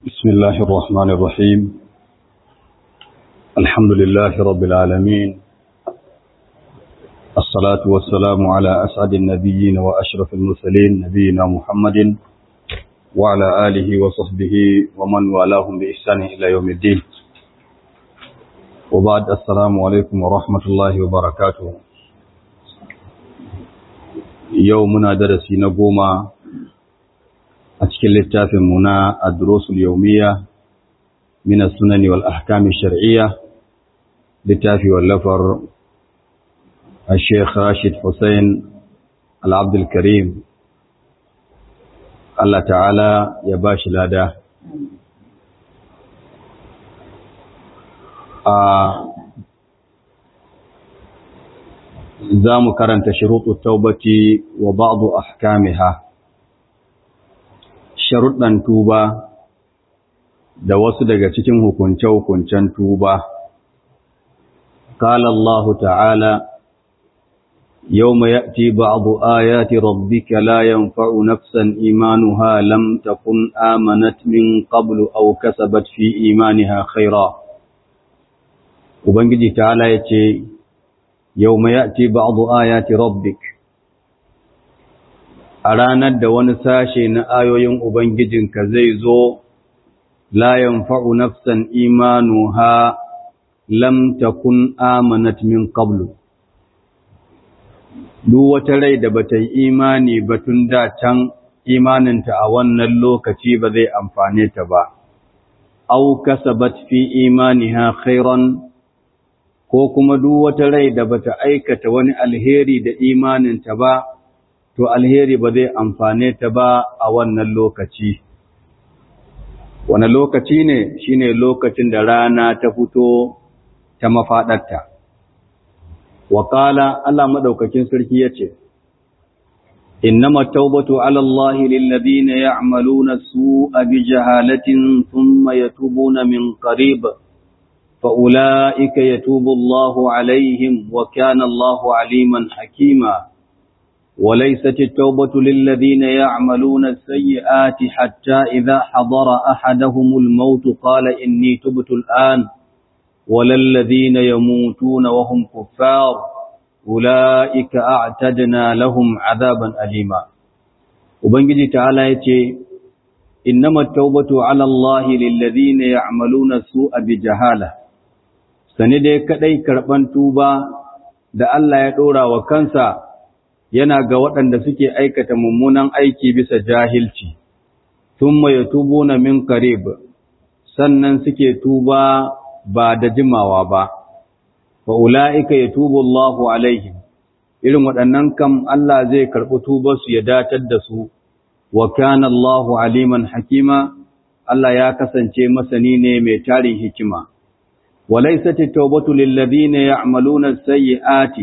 بسم الله الرحمن الرحيم الحمد لله رب العالمين الصلاة والسلام على أسعد النبيين وأشرف المرسلين نبينا محمد وعلى آله وصحبه ومن والاهم بإحسان إلى يوم الدين وبعد السلام عليكم ورحمة الله وبركاته يومنا درسي نقوم a cikin littafinmu na Adrosul Yaumiya min sunani wal ahkami shar'iyya littafi wallafar Sheikh Rashid Hussein Al-Abdul Karim Allah ta'ala ya ba shi lada a za mu karanta shuruɗu taubati wa ba'du ahkamiha sharuɗan tuba da wasu daga cikin hukunce-hukuncen tuba. Kala Allah ta'ala, Yau mai ya'ti ba'abu ayati rabbika la yanfa'u nafsan imanuha lam takun amanat min qablu aw kasabat fi imaniha khaira. Ubangiji ta'ala ya ce, Yau mai ya'ti ba'abu ayati rabbika a ranar da wani sashe na ayoyin Ubangijinka zai zo, layan fa'u nafsan imanu ha lam takun amanat min qablu. Duk wata rai da bata yi imani batun da can imaninta a wannan lokaci ba zai amfane ta ba, au kasabat fi imani ha khairan ko kuma duk wata rai da bata aikata wani alheri da imaninta ba, to alheri ba zai amfane ta ba a wannan lokaci. Wane lokaci ne shi ne lokacin da rana ta fito ta mafaɗarta. Wakala Allah maɗaukakin sarki ya ce, Innama taubatu alallahi lillazina ya'maluna su'a bi jahalatin thumma yatubuna min qarib fa ulaika yatubu Allahu alaihim wa kana Allahu aliman hakima وليست التوبة للذين يعملون السيئات حتى إذا حضر أحدهم الموت قال إني تبت الآن ولا الذين يموتون وهم كفار أولئك أعتدنا لهم عذابا أليما وبنجي تعالى يتي إنما التوبة على الله للذين يعملون السوء بجهالة سندي كدي كربان توبا da Allah ya ɗora wa kansa yana ga waɗanda suke aikata mummunan aiki bisa jahilci, thumma yatubuna min qarib sannan suke tuba ba da jimawa ba, wa ula'ika yatubu Allahu alaihim, irin waɗannan kam Allah zai karɓi tubarsu ya datar da su, wa kana Allahu aliman hakima, Allah ya kasance masani ne mai tarin hikima. وليست التوبة للذين يعملون السيئات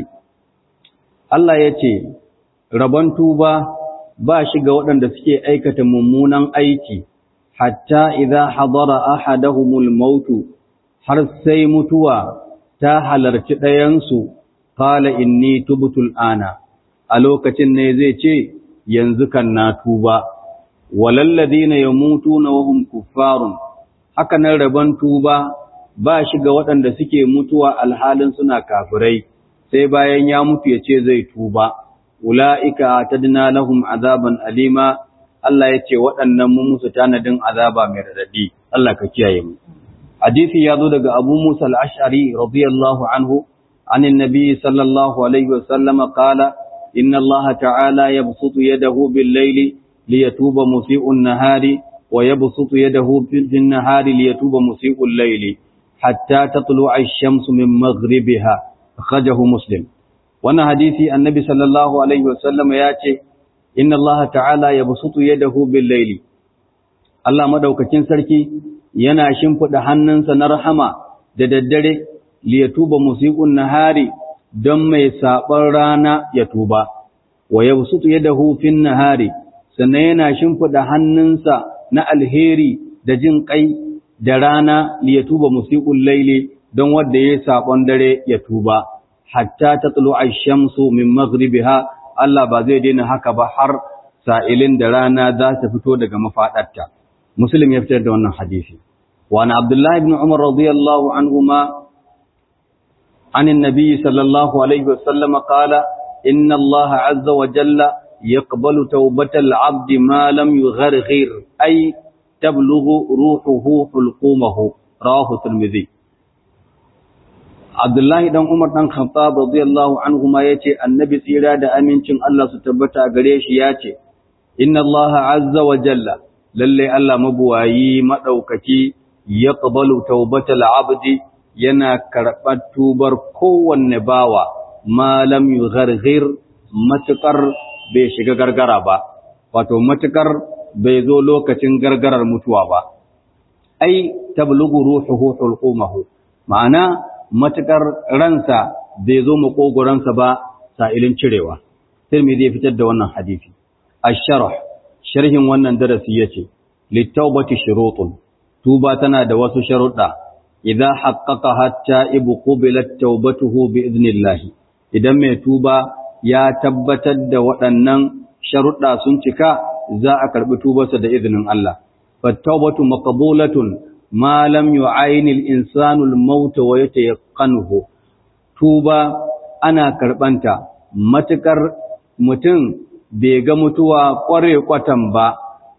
Allah ya ce, Rabon tuba ba shi ga waɗanda suke aikata mummunan aiki, hatta idza hadara ahadahumul mautu har sai mutuwa ta halarci ɗayansu, kala inni tubutul ana, a lokacin ne zai ce, yanzu kan na tuba, walallazina ya mutu na wahum kuffarun, haka nan rabon tuba ba shi ga waɗanda suke mutuwa alhalin suna kafirai. sai bayan ya mutu ya ce zai tuba, ula'ika tadna lahum azaban alima, Allah ya ce waɗannan mun musu tanadin azaba mai raɗaɗi, Allah ka kiyaye mu. Hadisi ya zo daga Abu Musa al'ashari, radiyallahu anhu, anin nabi sallallahu alaihi wasallam kala, inna Allah ta'ala ya busutu yadahu bil laili li yatuba musi'un nahari wa ya busutu yadahu bil nahari li yatuba musi'un laili hatta tatlu'a ash-shamsu min maghribiha akhrajahu muslim wannan hadisi annabi sallallahu alaihi wasallam ya ce inna Allah ta'ala yabsutu yadahu bil layli Allah madaukakin sarki yana shimfida hannunsa na rahama da daddare li yatuba musiqun nahari don mai saban rana ya tuba wa yabsutu yadahu fin nahari sannan yana shimfida hannunsa na alheri da jin kai da rana li yatuba musiqul layli don wanda ya saƙon dare ya tuba, hatta ta tsalo a shamsu min maghribiha Allah ba zai daina haka ba har sa'ilin da rana za ta fito daga mafaɗarta. muslim ya fitar da wannan hadisi wa na abdullahi ibn umar radiyallahu anhuma عن النبي صلى الله عليه وسلم قال إن الله عز وجل يقبل توبة العبد ما لم يغرغر أي تبلغ روحه حلقومه رواه الترمذي Abdullahi dan Umar dan Khattab radiyallahu anhu ma yace annabi tsira da amincin Allah su tabbata gare shi yace inna Allah azza wa jalla lalle Allah mabuwayi madaukaki yaqbalu tawbatal abdi yana karɓar tubar kowanne bawa malam yugharghir matukar bai shiga gargara ba wato matukar bai zo lokacin gargarar mutuwa ba ai tablughu ruhuhu hulqumahu ma'ana matukar ransa bai zo makogoransa ba sa'ilin cirewa Tirmidhi ya fitar da wannan hadisi ash-sharh sharhin wannan darasi yace litawbati shurutun tuba tana da wasu sharuɗa idza haqqaqaha at-ta'ibu qubilat tawbatuhu bi idnillah idan mai tuba ya tabbatar da waɗannan sharuɗa sun cika za a karɓi tubarsa da izinin Allah fattawbatu maqbulatun ma lam yu'ayin al-insanu al-maut wa yatayaqqanuhu tuba ana karɓanta matukar mutum bai ga mutuwa ƙware kwatan ba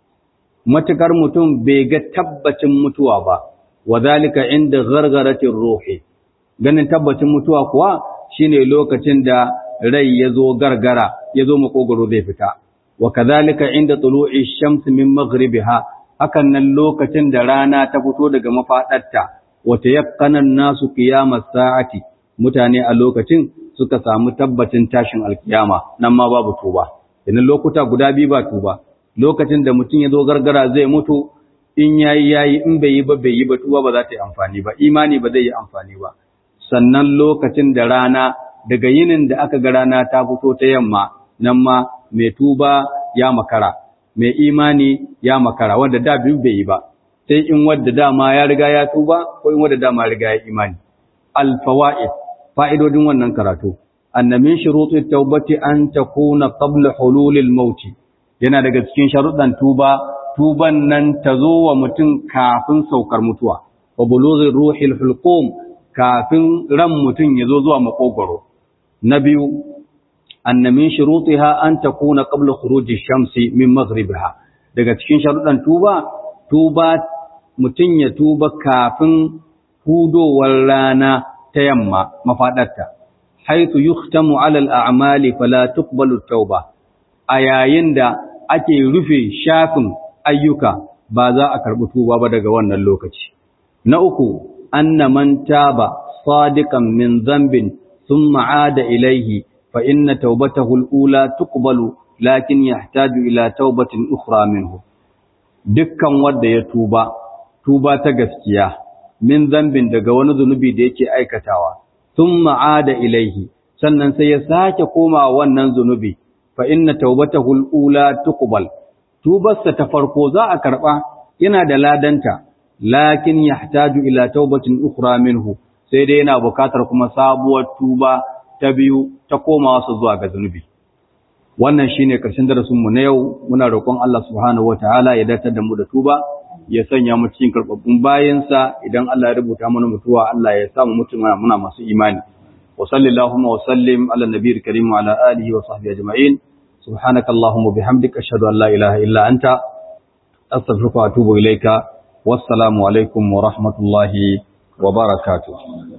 matukar mutum bai ga tabbacin mutuwa ba wadhalika inda ghargaratir ruhi ganin tabbacin mutuwa kuwa shine lokacin da rai yazo gargara yazo makogoro zai fita wa kadhalika inda tulu'i shams min maghribiha hakan nan lokacin da rana ta fito daga mafadarta wa tayaqqana nasu qiyamas sa'ati mutane a lokacin suka samu tabbacin tashin alkiyama nan ma babu tuba idan lokuta guda biyu ba tuba lokacin da mutum ya zo gargara zai mutu in yayi yayi in bai yi ba bai yi ba tuba ba za ta yi amfani ba imani ba zai yi amfani ba sannan lokacin da rana daga yinin da aka ga rana ta fito ta yamma nan ma mai tuba ya makara mai imani ya makara wanda da biyu bai yi ba sai in wadda dama ya riga ya tuba ko in wadda dama ya riga ya imani al fawaid fa'idodin wannan karatu anna min shuruti tawbati an takuna qabla hululil maut yana daga cikin sharuɗan tuba tuban nan ta zo wa mutum kafin saukar mutuwa wa bulughi ruhil hulqum kafin ran mutum ya zo zuwa makogoro na biyu anna min shurutiha an takuna qabla khuruji shamsi min maghribiha daga cikin sharuɗan tuba tuba mutum ya tuba kafin hudowar rana ta yamma mafadarta haythu yuhtamu ala al-a'mali fala tuqbalu tauba a yayin da ake rufe shafin ayyuka ba za a karɓi tuba ba daga wannan lokaci na uku anna man taba sadiqan min dhanbin thumma aada ilayhi fa inna tawbatahu al-ula tuqbalu lakin yahtaju ila tawbatin ukhra minhu dukkan wanda ya tuba tuba ta gaskiya min dhanbin daga wani zunubi da yake aikatawa thumma aada ilayhi sannan sai ya sake koma wannan zunubi fa inna tawbatahu al-ula tuqbal tubarsa ta farko za a karba yana da ladanta lakin yahtaju ila tawbatin ukhra minhu sai dai yana bukatar kuma sabuwar tuba ta biyu ta komawa su zuwa ga zunubi wannan shine karshen darasin mu na yau muna roƙon Allah subhanahu wataala ya datar da mu da tuba ya sanya mu cikin karbabbun bayansa idan Allah ya rubuta mana mutuwa Allah ya samu mutuna muna masu imani وصلى اللهم وسلم على النبي الكريم وعلى آله وصحبه أجمعين سبحانك اللهم وبحمدك أشهد أن لا إله إلا أنت أستغفرك وأتوب إليك والسلام عليكم ورحمة الله وبركاته